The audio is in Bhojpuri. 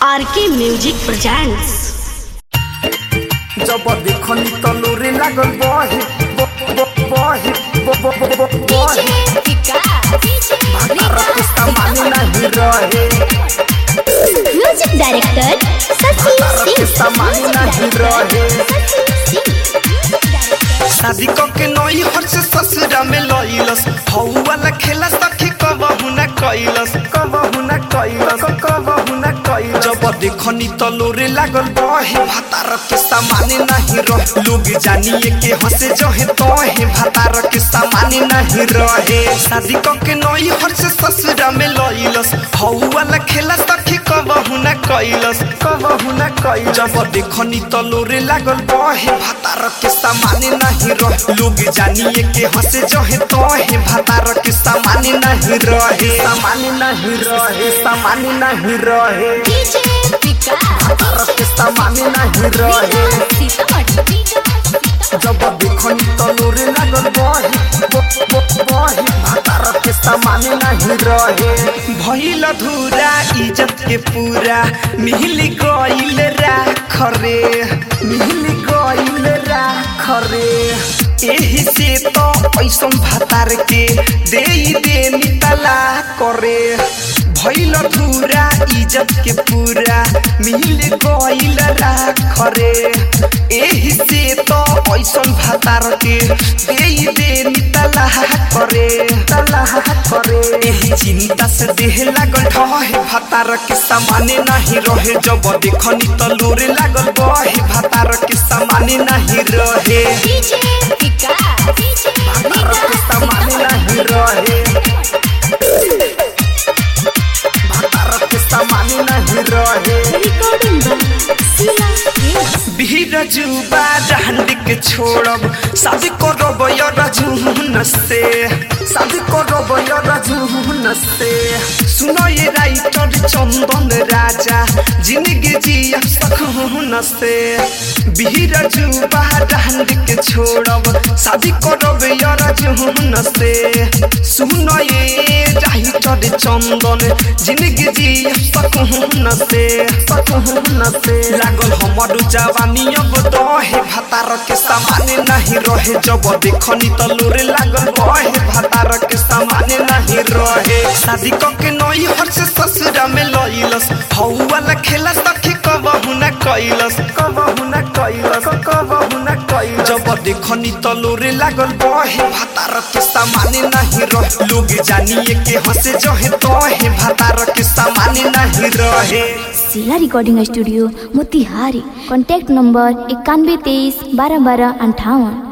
आर के म्यूजिक प्रेजेंट्स जब देखनी तलूरी लागल बहे ब- ब- बहे ब- ब- ब- ब- बहे भातार के सामान नहीं रहे म्यूजिक डायरेक्टर सची भातार के सिंह सामान नहीं रहे शादी के नई हर से ससुरा में लइलस हौ वाला खेला सखी कबहु न कैलस कबहु न कैलस कबहु न कैलस जब देखनी तलोरे लागल बहे भातार के सामान नहीं रहे लोग जानिए के हंसे जहे तहे भातार के सामान नहीं रहे शादी के नई हर से ससुरा में लइलस हौ वाला खेला सखी कबहु न कैलस कबहु न कैलस जब देखनी तलोरे लागल बहे भातार के सामान नहीं रहे लोग जानिए के हंसे जहे तहे भातार के सामान नहीं रहे सामान नहीं रहे सामान नहीं रहे भातार के सामान नहीं रहे जब देखनी तलोरे लागल बहे ब- ब- बहे भातार के सामान नहीं रहे भइल धुरा इज्जत के पूरा मिल गइल राख रे मिल गइल राख रे एही से तो ऐसन भातार के दे दे नितला करे भइल धुरा इज्जत के पूरा मिल गइल राख रे एही से तो ऐसन भातार के दे दे नितला करे तला करे एही चिंता से देह लागल ढहे भातार के सामाने नहीं रहे जब देखनी तलोरे लागल बहे भातार के सामाने नहीं रहे भातार के सामाने नहीं रहे भातार के सामाने नहीं रहे भीड़ जुबा डांड के छोड़ब शादी करब रजून से शादी करब रजून से सुनो ये राइटर चंदन राजा जिंदगी जिया सकून से भीड़ जुबा डांड के छोड़ब शादी करब रजून से सुनो ये राइटर चंदन जिंदगी जिया सकून से सकून से लागल हमर जवानी अब दहे भातार के सामान नहीं रहे जब देखनी तलोरे लागल बहे भातार के सामान नहीं रहे शादी के नई हर से ससुरा में लइलस हौ वाला खेला सखी कबहु न कैलस कबहु न कैलस कबहु न कैलस जब देखनी तलोरे लागल बहे भातार के सामान नहीं रहे लोग जानिए के हंसे जहे तहे भातार के सामान नहीं रहे सिला recording studio Motihari contact number इक्यानवे तेईस बारह बारह अंठावन